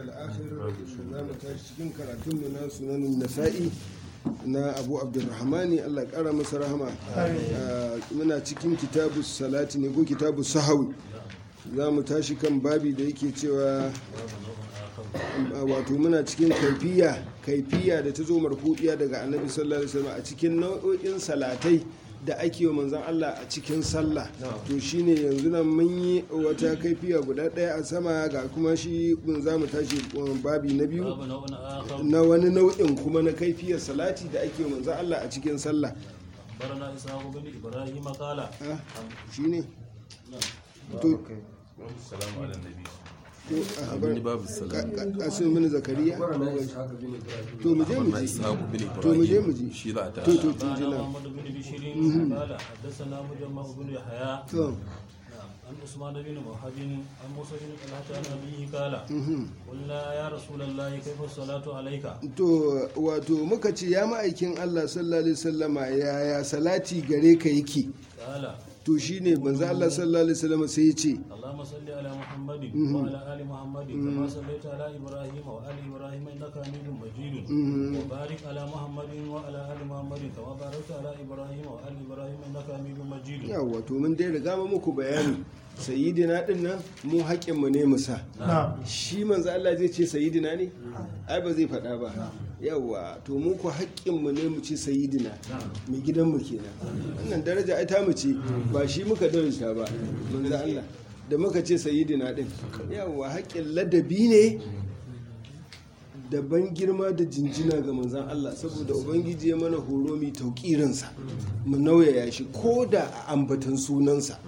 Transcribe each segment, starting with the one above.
al'akhir za mu tashi cikin karatunmu na sunanin nasa'i na abu abdulrahmani allah ya kara masa rahama Ah, muna cikin kitabu salati ne ko kitabu sahawi za mu tashi kan babi da yake cewa ah, wato muna cikin kaifiya kaifiya da ta zo marfudiya daga annabi sallallahu alaihi wasallam a cikin nau'o'in salatai da ake wa manzon Allah a cikin sallah to shine yanzu nan mun yi wata kaifiya guda ɗaya a sama ga kuma shi mun za mu tashi um, babi na biyu باب نوع آخر na wani nau'in kuma na kaifiyar salati da ake wa manzon Allah a cikin sallah أخبرنا إسحاق بن إبراهيم قال ah shine to السلام على النبي to a habar Abin babu salati. asin mini zakariya to mu je mu Amma ji Ishaqu bin to mu je mu Ibrahim ji shi za ta to to to قال ji nan محمد بن بشير قال حدثنا مجمع بن يحيى to نعم عن عثمان بن موهب عن موسى بن طلحة عن أبيه قال قلنا يا رسول الله كيف الصلاة عليك to wato muka ce ya ma'aikin Allah sallallahu alaihi wasallama yaya salati gare ka yake قال to shine manzo Allah sallallahu alaihi wasallama sai ya ce اللهم صل على محمد وعلى آل محمد كما صليت على إبراهيم وآل إبراهيم إنك حميد مجيد وبارك على محمد وعلى آل محمد كما باركت على إبراهيم وآل إبراهيم إنك حميد مجيد yawa to mun dai riga mu muku bayani sayyidina din nan mu haƙƙin mu ne mu sa shi manzo Allah zai ce sayyidina ne ai ba zai faɗa ba yawa to mu ku haƙƙin mu ne mu ce sayyidina mai gidan mu kenan wannan daraja ai ta mu ce ba shi muka daraja ba manzo Allah da muka ce sayyidina din yawa haƙƙin ladabi ne da ban girma da jinjina ga manzan Allah saboda ubangiji ya mana horo mai tauƙirinsa mu nauyaya shi ko da a ambatan sunansa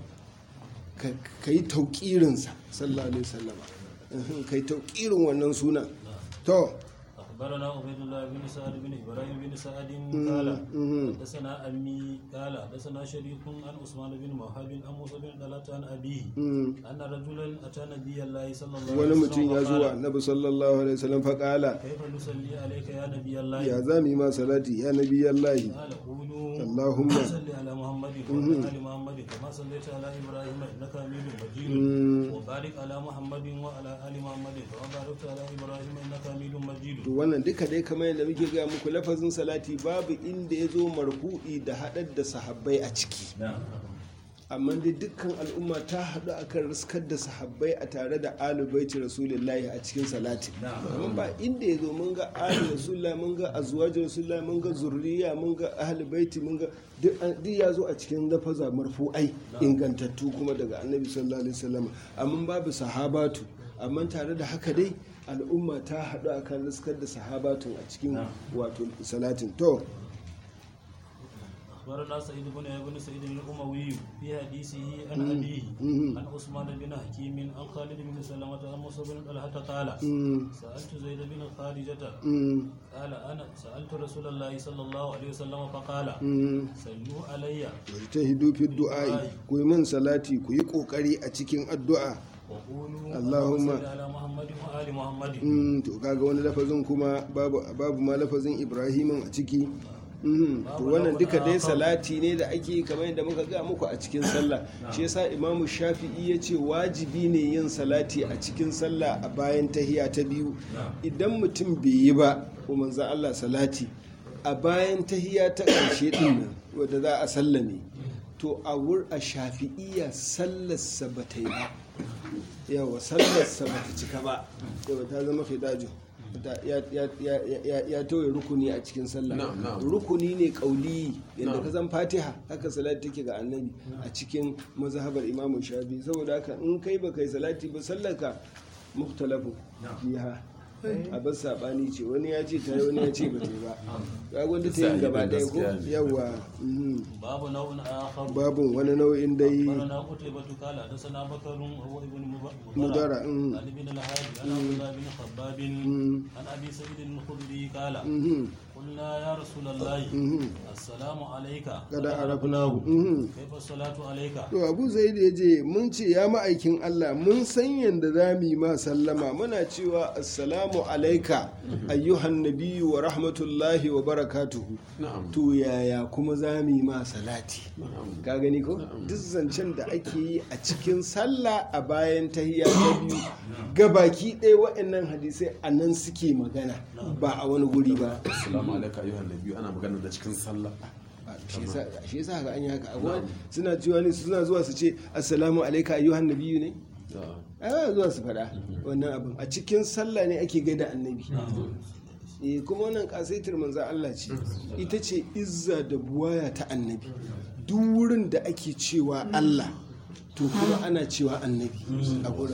ka ka yi tauƙirinsa sallallahu alaihi wasallama Mhm, ka yi tauƙirin wannan sunan to أخبرنا عبيد الله بن سعد بن إبراهيم بن سعد قال حدثنا أمي قال حدثنا شريك عن عثمان بن موهب عن موسى بن طلحة عن أبيه أن رجلا أتى نبي الله صلى الله wani عليه mutum وسلم ya zuwa فقال annabi sallallahu alaihi wasallam faƙala كيف نصلي عليك يا نبي الله ya za mu yi ma salati ya nabi yallahi قال قولوا اللهم صل على محمد وعلى ال محمد كما صليت على ابراهيم انك حميد مجيد وبارك على محمد وعلى ال محمد كما باركت على ابراهيم انك حميد مجيد to wannan duka dai kamar yadda muke gaya muku lafazin salati babu inda ya zo marfu'i da haɗar da sahabbai a ciki amma dai dukkan al'umma ta haɗu akan riskar da sahabbai a tare da alu baiti rasulullahi a cikin salati amma ba inda ya zo mun ga alu rasulullahi mun ga azwajin rasulullahi mun ga zurriya mun ga ahli baiti mun ga duk an- duk ya zo a cikin lafaza marfu'ai ingantattu kuma daga annabi sallallahu alaihi wasallam amma babu sahabatu amma tare da haka dai al'umma ta haɗu akan riskar da sahabatun a cikin wato salatin to اخبرنا سعيد بن بن سعيد الاموي في حديثه عن ابيه عن عثمان بن حكيم عن خالد بن سلمة عن موسى بن طلحة قال سألت زيد بن خارجة قال انا سألت رسول الله صلى الله عليه وسلم فقال صلوا علي ta hidu fi du'a'i ku yi min salati ku yi kokari a cikin addu'a وقولوا اللهم صل على محمد وآل محمد Mm, to kaga wani lafazin kuma babu babu ma lafazin ibrahimin a ciki Mhm, to wannan duka dai salati ne da ake kamar yadda muka ga muku a cikin sallah shi yasa imamu shafi'i ya ce wajibi ne yin salati a cikin sallah a bayan tahiya ta biyu idan mutum bai yi ba ko manzan Allah salati a bayan tahiya ta ƙarshe din nan wadda za a sallame to a wur a shafi'iya sallarsa ba ta yi ba yawa sallarsa ba ta cika ba yawa ta zama fidajo Ta- ya- ya- ya- ya- ya tauye rukuni a cikin sallah Na'am, na'am. rukuni ne kauli yadda Na'am. ka zan fatiha haka salati take ga annabi a cikin mazhabar imamu shafi saboda haka in kai ba kai salati ba sallaka muhtalafu biha a bar sabani ce wani ya ce ta yi wani ya ce ba ta yi ba ga gwanda ta yi gaba ɗaya ko Gaskiya ne. yawa mhm. باب نوع آخر babun wani nau'in dai أخبرنا قتيبة قال حدثنا بكر هو ابن مضر mudara mhm. عن ابن الهادي عن عبد الله بن خباب عن ابي سعيد الخدري قال Mhm. قلنا يا رسول الله السلام عليك kada arafnahu mhm. كيف الصلاة عليك to abu zaid ya je mun ce ya ma'aikin Allah mun san yadda za mu yi ma sallama muna cewa assalamu alaika ayyuhan nabiyyu wa rahmatullahi wa barakatuhu to yaya kuma za mu yi ma salati ka gani ko duk zancen da ake yi a cikin sallah a bayan tahiyya ta biyu gabaki ɗaya waɗannan hadisai a nan suke magana ba a wani guri ba Assalamu alaikum ayyuhan nabiyyu ana magana da cikin sallah. shi yasa shi yasa haka an yi haka abuwa suna cewa ne suna zuwa su ce assalamu alaika ayyuhan nabiyyu ne ai ba zuwa su faɗa wannan abin a cikin sallah ne ake gaida annabi eh kuma wannan kasaitar manzan Allah ce ita ce izza da buwaya ta annabi duk wurin da ake cewa Allah to kuma ana cewa annabi a gurin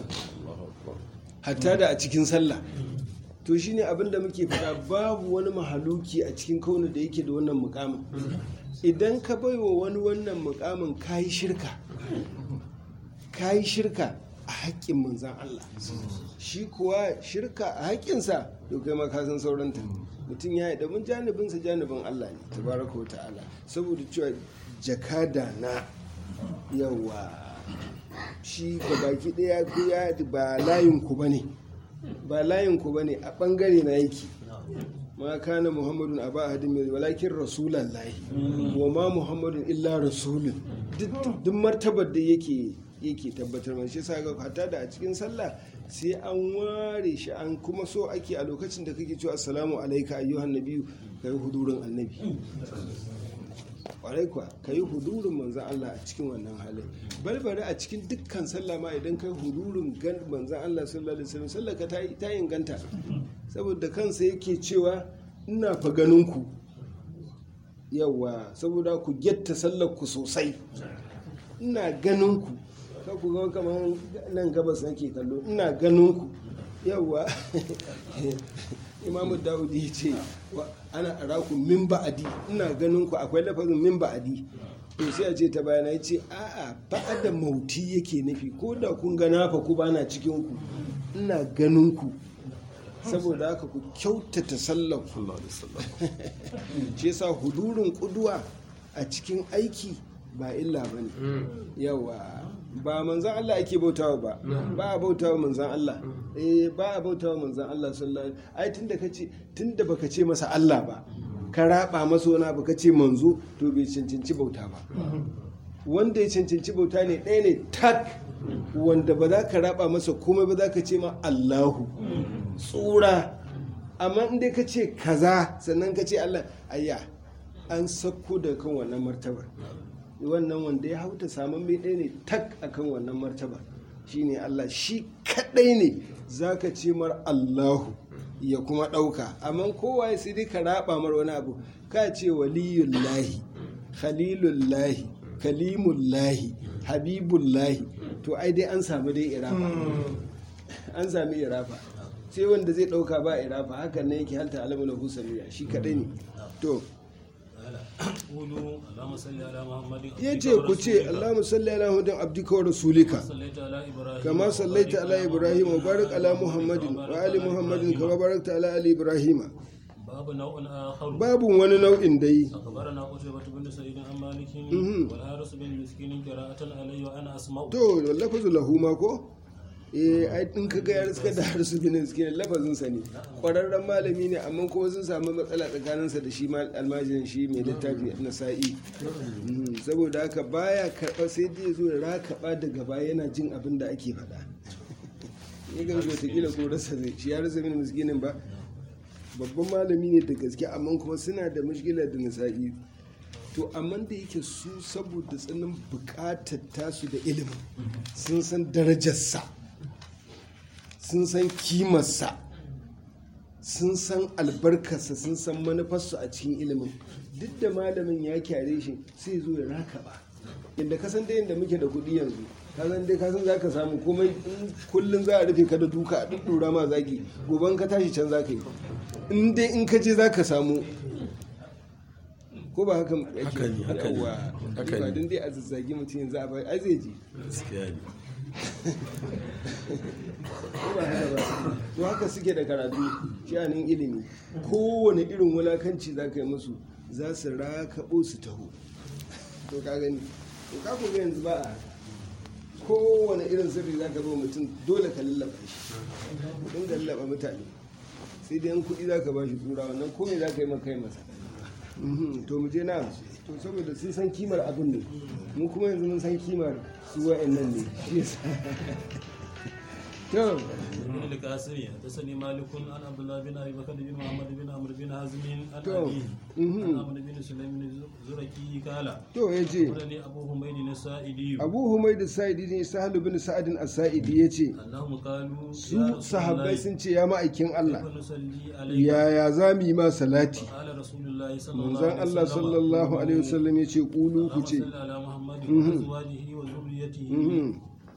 hatta da a cikin sallah to shine abin da muke faɗa babu wani mahaluki a cikin kauna da yake da wannan mukamin idan ka baiwa wani wannan mukamin kayi shirka kayi shirka a haƙƙin manzan Allah shi kuwa shirka a haƙƙinsa to kai ma ka san sauranta mutum ya yi mun janibinsa janibin Allah ne tabaraka wa ta'ala saboda cewa jakada na yawa shi ga baki ɗaya ku ya ba layin ku bane ba layin ku bane a bangare na yake ma kana muhammadun aba ahadin mai walakin rasulallahi wa ma muhammadun illa rasulun duk duk martabar da yake yake tabbatar mai shi sa ga hatta da a cikin sallah sai an ware shi an kuma so ake a lokacin da kake cewa assalamu alaika ayyuhan nabiyyu kai hudurin annabi kwarai kuwa ka yi hudurin manzan Allah a cikin wannan halin barbare a cikin dukkan sallah ma idan kai hudurin gan manzan Allah sallallahu alaihi wasallam sallah ka ta yi- ta inganta saboda kansa yake cewa ina fa ganin ku yawa saboda ku getta sallar ku sosai ina ganin ku ka ku ga kamar nan gabas nake kallo ina ganin ku yawa imamu dawudi ya ce wa- ana araku min ba'adi ina ganin ku akwai lafazin min ba'adi to sai a ce ta bayana ya ce a'a ba'ada mauti yake nufi ko da kun ga nafa ku bana cikin ku ina ganin ku saboda haka ku kyautata sallar ku Sallallahu alaihi wasallam. shi yasa hudurin kuduwa a cikin aiki ba illa ba ne yawa ba manzan Allah ake bautawa ba ba a bautawa manzan Allah eh ba a bautawa manzan Allah sallallahu alaihi ai tunda kace tunda baka ce masa Allah ba ka raba masa wani abu kace manzo to bai cancanci bauta ba wanda ya cancanci bauta ne ɗaya ne tak wanda ba za ka raba masa komai ba za ka ce ma Allahu tsura amma in dai ka ce kaza sannan ka ce Allah ayya an sakko da kan wannan martabar wannan wanda ya hauta samun mai ɗaya ne tak akan wannan martaba shine Allah shi kaɗai ne za ka ce mar Allahu ya kuma ɗauka amma kowa sai dai ka raba mar wani abu ka ce waliyullahi khalilullahi kalimullahi habibullahi to ai dai an samu dai irafa an sami irafa sai wanda zai ɗauka ba irafa hakan ne yake halta alamu lahu samiya shi kaɗai ne to قولوا اللهم صل على محمد ya ce ku ce Allahumma salli ala Muhammadin abdika wa rasulika صليت على إبراهيم kama sallaita ala Ibrahim wa barik ala Muhammadin wa ali Muhammadin kama barakta ala ali Ibrahim باب نوع آخر babu wani nau'in dai أخبرنا قتيبة بن سعيد عن مالك مهم. والحارس بن مسكين قراءة علي وأنا أسمع to lafazu lahu ma ko eh ai in kaga ya riska da harsu bin suke lafazin sa ne kwararren malami ne amma kuma sun samu matsala tsakanin sa da shi mal almajirin shi mai littafi na sa'i Mhm, saboda haka baya karba sai dai zo ya rakaba daga baya yana jin abin da ake faɗa ni ga wata kila ko rasa zai shi ya rasa bin miskinin ba babban malami ne da gaske amma kuma suna da mushkilar da nasa'i to amma da yake su saboda tsananin bukatar tasu da ilimin sun san darajarsa sun san kimarsa sun san albarkarsa sun san manufarsu a cikin ilimin duk da malamin ya kyare shi sai zo ya raka ba inda kasan da yadda muke da kuɗi yanzu kasan dai kasan za ka samu komai in kullum za a rufe ka da duka a ɗuɗɗura ma zagi gobe ka tashi can za ka yi in dai in ka je za ka samu ko ba haka yake Haka ne, haka ne. Yawwa. Haka ba ne. don dai a zazzagi mutum yanzu a bai ai zai je Gaskiya ne. ko ba haka ba to haka suke da karatu sha'anin ilimi kowane irin wulakanci za ka yi musu za su rakaɓo su taho to ka gani to ka ku ga yanzu ba a haka kowane irin sirri za ka zo mutum dole ka lallaba shi dinga lallaba mutane sai dai yan kuɗi za ka ba shi tura wannan komai za ka yi maka yi masa Mhm, to mu je na to saboda sun san kimar abin ne mu kuma yanzu mun san kimar su wa'annan ne shi yasa to بن القاسم حدثني مالك عن عبد الله بن ابي بكر بن محمد بن عمرو بن حزم عن تو. ابيه مهم. عن عمرو بن سليم بن زركي قال to ya ce أخبرني أبو حميد السائدي abu humaid sa'idi ne sahal bin sa'adin as-sa'idi ya ce أنهم قالوا su يا رسول sahabbai الله sun ce ya ma'aikin Allah كيف نصلي عليك yaya za mu yi ma salati قال رسول الله صلى الله manzon عليه Allah وسلم sallallahu alaihi wasallam ya ce kulu ku اللهم ce صل على محمد وأزواجه وذريته Mhm,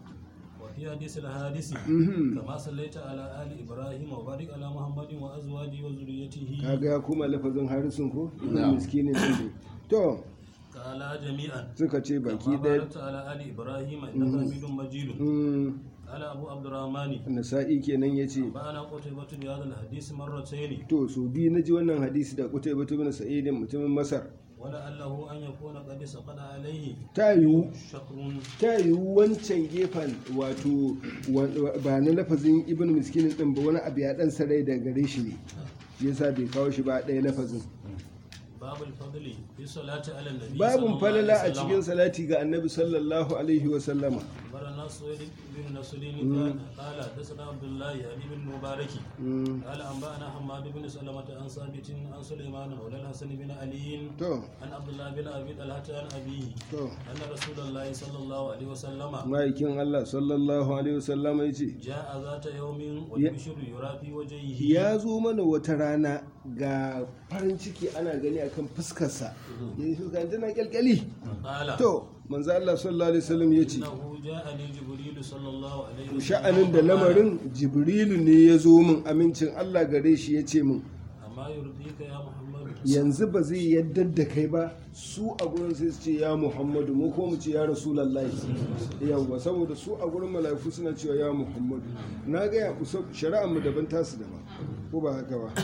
وفي حديث الحادث mhm. كما صليت على آل إبراهيم وبارك على محمد وأزواجه وذريته kaga ya kuma lafazin harisun ko na miskinin din ne to قال جميعا suka ce baki كما ɗaya باركت على آل إبراهيم إنك حميد مجيد mm, قال أبو عبد الرحمن nasa'i kenan ya ce فأنا قتيبة بهذا الحديث مرتين to so biyu na ji wannan hadisi da kutai batu bin sa'idin mutumin masar ولعله أن يكون قد سقط عليه ta yiwu شكر ta yiwu wancan gefen wato wa- ba na lafazin ibn miskinin din ba wani abu ya dan sarai da gare shi ne yasa bai kawo shi ba ɗaya lafazin باب الفضل في الصلاة على النبي babun صلى الله falala a عليه cikin وسلم salati ga annabi sallallahu alaihi wa sallama أخبرنا سويد بن نصر قال قال حدثنا عبد الله يعني بن مبارك Mm, قال أنبأنا حماد بن سلمة عن ثابت عن سليمان مولى الحسن بن علي to عن عبد الله بن أبي طلحة عن أبيه to أن رسول الله صلى الله عليه وسلم ma'aikin Allah sallallahu alaihi wa sallama ya ce جاء ذات يوم والبشر يرى في وجهه ya zo mana wata rana ga farin ciki ana gani akan fuskarsa ya fuska tana kyalkyali قال to manzo Allah sallallahu alaihi wasallam ya ce إنه جاءني جبريل صلى الله عليه وسلم sha'anin da lamarin jibrilu ne ya zo min amincin Allah gare shi ya ce min أما يرضيك يا محمد yanzu ba zai yadda da kai ba su a gurin sai su ce ya muhammadu mu ko mu ce ya rasulullahi yawwa saboda su a gurin mala'iku suna cewa ya muhammadu na ga ya kusa shari'ar mu daban tasu daban ko ba haka ba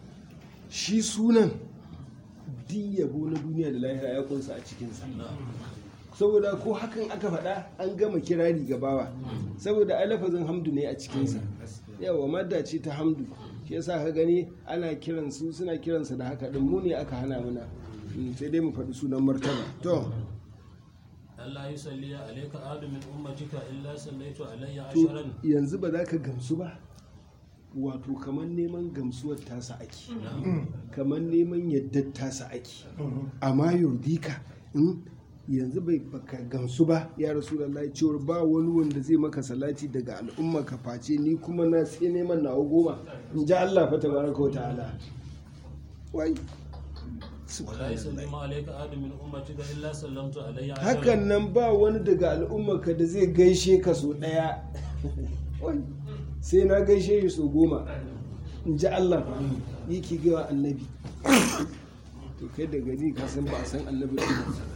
shi sunan duk yabo na duniya da lahira ya kunsa a cikinsa saboda ko hakan aka faɗa an gama kirari ga bawa saboda ai lafazin hamdu ne a cikinsa yawa madda ce ta hamdu shi yasa ka gani ana kiran su suna kiransa da haka din mu ne aka hana muna Mm, sai dai mu faɗi sunan martaba to ألا يصلي عليك أحد من أمتك إلا صليت علي to عشرا yanzu ba za ka gamsu ba wato kamar neman gamsuwar tasa ake kamar neman yadda tasa ake amma yurdika in yanzu bai baka gamsu ba ya rasulallah cewar ba wani wanda zai maka salati daga al'umma ka face ni kuma na sai neman nawa goma in ji Allah fa tabaraka wa ta'ala wai ولا يسلم عليك أحد من أمتك إلا سلمت علي عشرا hakan nan ba wani daga al'ummarka da zai gaishe ka so ɗaya Wai, sai na gaishe shi so goma in ji Allah fa yake gawa annabi to kai da gani ka san ba a san annabi ba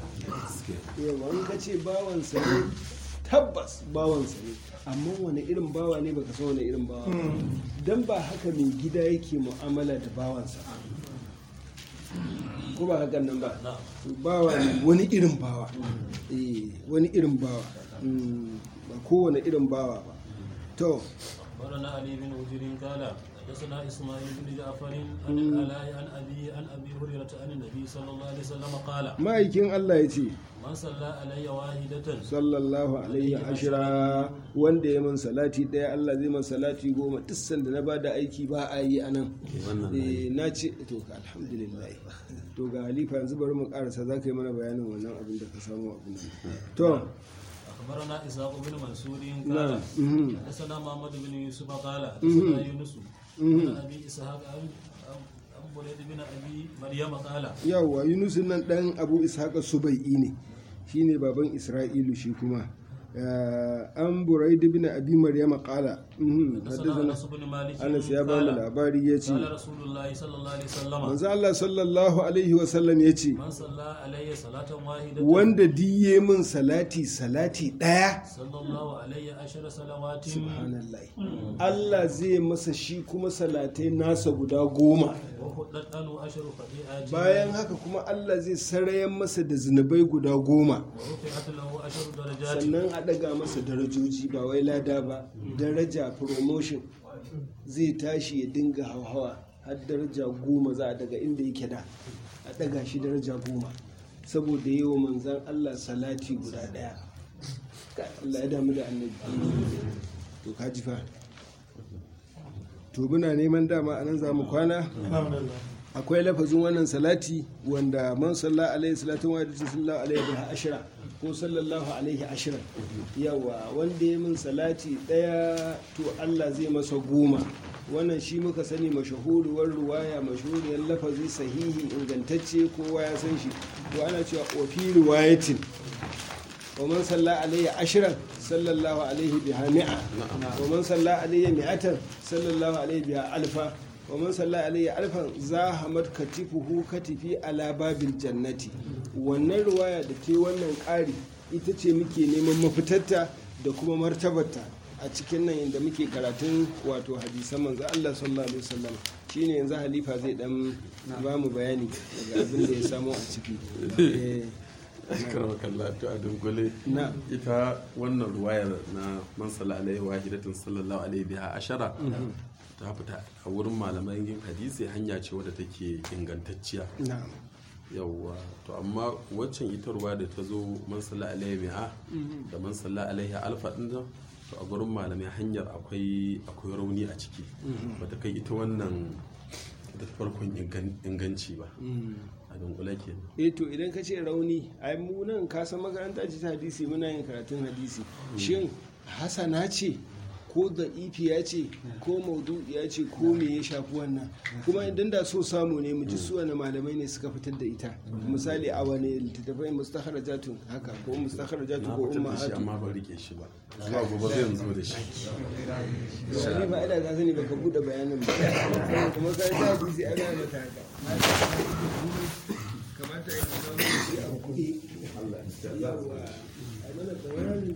yawa in ka ce bawansa ne tabbas bawansa ne amma wani irin bawa ne baka san wani irin bawa ba. dan ba haka mai gida yake mu'amala da bawansa ko ba hakan nan ba نعم bawa ne wani irin bawa eh wani irin bawa Mm, ba kowane irin bawa ba to أخبرنا علي بن وزير قال حدثنا إسماعيل بن جعفر عن العلاء عن أبي عن أبي هريرة عن النبي صلى الله عليه وسلم قال ma'aikin Allah ya ce من صلى علي واحدة sallallahu alaihi ashira wanda ya man salati daya Allah zai man salati goma duk sanda na bada aiki ba a yi anan eh na ce to ka alhamdulillah to ga halifa yanzu bari mu karasa za ka yi mana bayanin wannan abin da ka samu abin nan to أخبرنا إسحاق بن منصور نعم. قال مهم. حدثنا محمد بن يوسف قال حدثنا يونس عن أبي إسحاق عن عن بريد بن أبي مريم قال yawwa yunus nan dan abu ishaqa subai'i ne shine baban isra'ilu shi kuma Eh, an buraid bin abi maryama qala Mhm, حدثنا حدثنا انس بن مالك Anas ya ba mu قال labari ya ce قال رسول الله صلى الله عليه وسلم manzo Allah sallallahu alaihi wasallam ya ce من صلى عليه صلاة واحدة wanda diye min salati salati ɗaya صلى الله عليه عشر صلوات subhanallah Allah zai masa shi kuma salatai nasa guda goma وحدت عنه عشر خطيئات bayan haka kuma Allah zai sarayen masa da zunubai guda goma ورفعت له عشر درجات sannan a ɗaga masa darajoji ba wai lada ba daraja promotion zai tashi ya dinga hauhawa har daraja goma za a daga inda yake da a ɗaga shi daraja goma saboda yi wa manzan Allah salati guda ɗaya Ka- Allah ya damu da annabi to ka ji fa to muna neman dama a nan za mu kwana akwai lafazin wannan salati wanda man salla alaihi salatu wa da sallallahu alaihi wa ashira ko sallallahu alaihi ashira yawa wanda ya min salati daya to Allah zai masa goma wannan shi muka sani mashahuruwar ruwaya mashahuriyar lafazi sahihi ingantacce kowa ya san shi to ana cewa ofi riwayatin ومن صلى عليه عشرا صلى الله عليه بها مئة ومن صلى عليه مئة صلى الله عليه بها ألفا ومن صلى عليه ألفا زاحمت كتفه كتفي على باب الجنة wannan ruwaya da ke wannan ƙari ita ce muke neman mafitarta da kuma martabarta a cikin nan inda muke karatun wato hadisan manzo Allah sallallahu alaihi wasallam shine yanzu halifa zai dan ba mu bayani daga abin da ya samu a ciki eh karama kalla to a dunkule na ita wannan ruwayar na man salla alaihi wahidatin sallallahu alaihi biha ashara ta fita a wurin malaman yin hadisi hanya ce wadda take ingantacciya na yawwa to amma waccan ita ruwa da ta zo man salla alaihi mi'a da man salla alaihi alfa din nan to a gurin malamai hanyar akwai akwai rauni a ciki bata kai ita wannan ita farkon ingan- inganci ba a dunkule kenan eh to idan ka ce rauni ai mu nan ka san makaranta ce ta hadisi muna yin karatun hadisi shin hasana ce ko da ifiya ce ko maudu'iya ce ko me ya shafi wannan kuma idan da so samu ne mu ji su wani malamai ne suka fitar da ita misali a wani littattafai mustakharajatun haka ko mustakharajatun na ko fitar da shi ummahatu amma ban rike shi ba zuwa gobe zai zo da shi wani ba ina ka sani baka bude bayanin ba kuma ka ta hadisi ana mata haka kamata ya kawo shi a kuɗi yawa a mana bayanin